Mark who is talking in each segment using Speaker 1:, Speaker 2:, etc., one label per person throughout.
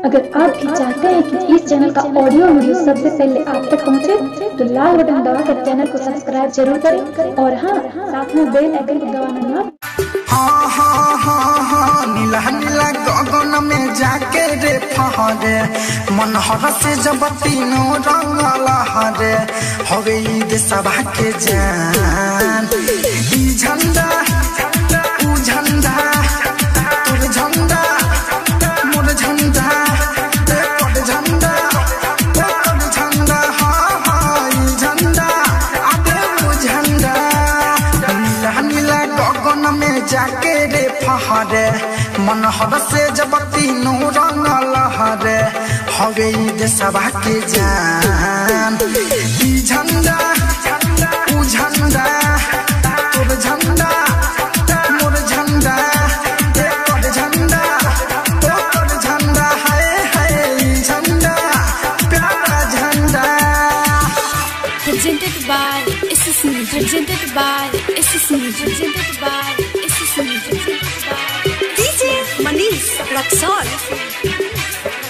Speaker 1: अगर आप भी चाहते हैं कि इस चैनल का ऑडियो वीडियो सबसे पहले आप तक पहुंचे, तो लाल बटन दबाकर चैनल को सब्सक्राइब जरूर करें और हाँ साथ में बेल आइकन को दबाना ना
Speaker 2: हाँ हाँ हाँ हाँ नीला नीला गगन में जाके रे फहरे मन हरसे जब तीनों रंग लहरे हवे ईद सभा के जान ई झंडा ऊ झंडा तोर झंडा मोर झंडा ए तोर झंडा ए तोर झंडा हाँ हाँ ई झंडा आदे ऊ झंडा नीला नीला गगन में जाके रे फहरे मन हर से जब तीनों रंग लहरे हवे ईद सभा के जान ई झंडा ऊ झंडा तोर झंडा मोर झंडा ए तोर झंडा ओ तोर झंडा हाय हाय ई झंडा प्यारा झंडा
Speaker 3: presented by SSC, presented by SSC, presented by SSC, presented by DJ Manish Raksol.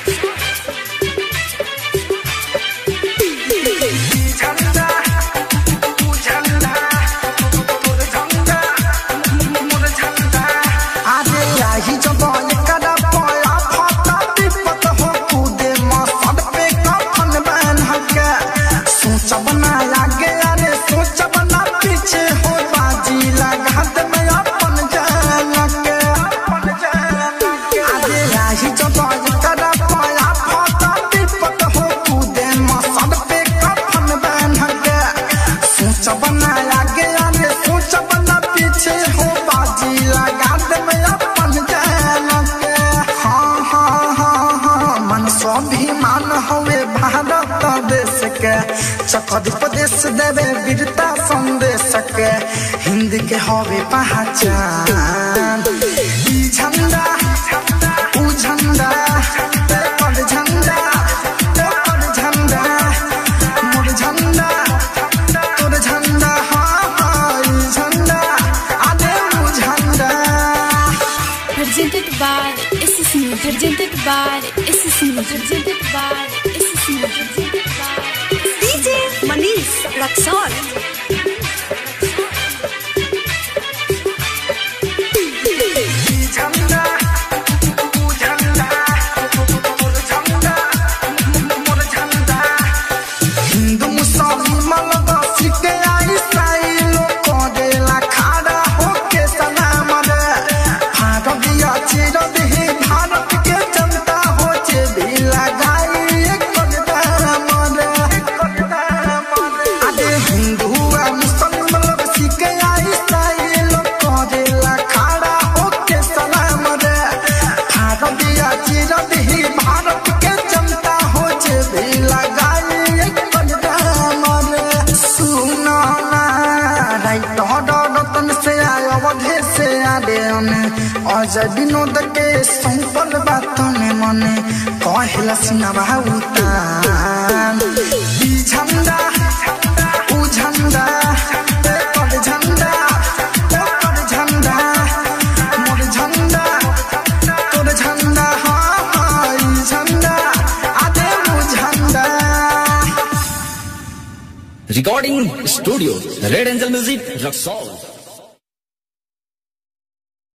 Speaker 2: झंडा तू झंडा तोर झंडा मोर झंडा आजे आही जब एकरा पया फटा विपत हो कूदे मसद पे कफन बन हके सोच बनाया गया रे सोच बना पीछे हो बाजी लगा दे मैं अपन जान के अपन जान के आजे आही जब एकरा पया फटा विपत हो कूदे मसद पे कफन बन हके सोच बनाया गया रे सोच बना पीछे हो बाजी लगा दे मैं अपन जान के हाँ हाँ हाँ हाँ मन स्वाभिमान हवे भारत देश के चकद प्रदेश देवे वीरता संदेश के हिंद के हवे पहचान ई झंडा ऊ झंडा ते पर झंडा ते पर झंडा मोर झंडा तोर झंडा हाँ हाँ ई झंडा आदे ऊ झंडा
Speaker 3: Presented by SSC, presented by SSC, presented by SSC, presented by DJ Manish Raksol.
Speaker 2: झंडा तू झंडा मोर झंडा मोर झंडा हिंदू मुसलमान बसी के ईसाई लोग करेला खड़ा होके सलाम रे भारतीय चिर देही भारत के जनता हो जे भी लगाई एक कदम रे एक कदम रे अरे हिंदू आ मुसलमान बसी के ईसाई लोग करेला खड़ा होके सलाम रे भारतीय चिर देही भारत के जनता हो जे भी लगाई एक कदम रे सुनो ना राइट रतन से आय अवधे से आदे अने अजय विनोद के संपल बात ने मने कहला सिनवा उतान ई झंडा ऊ झंडा ते पर झंडा ते पर झंडा मोर झंडा तोर झंडा हाँ हाँ ई झंडा आदे ऊ झंडा
Speaker 4: Recording Studio Red Angel Music Rock Soul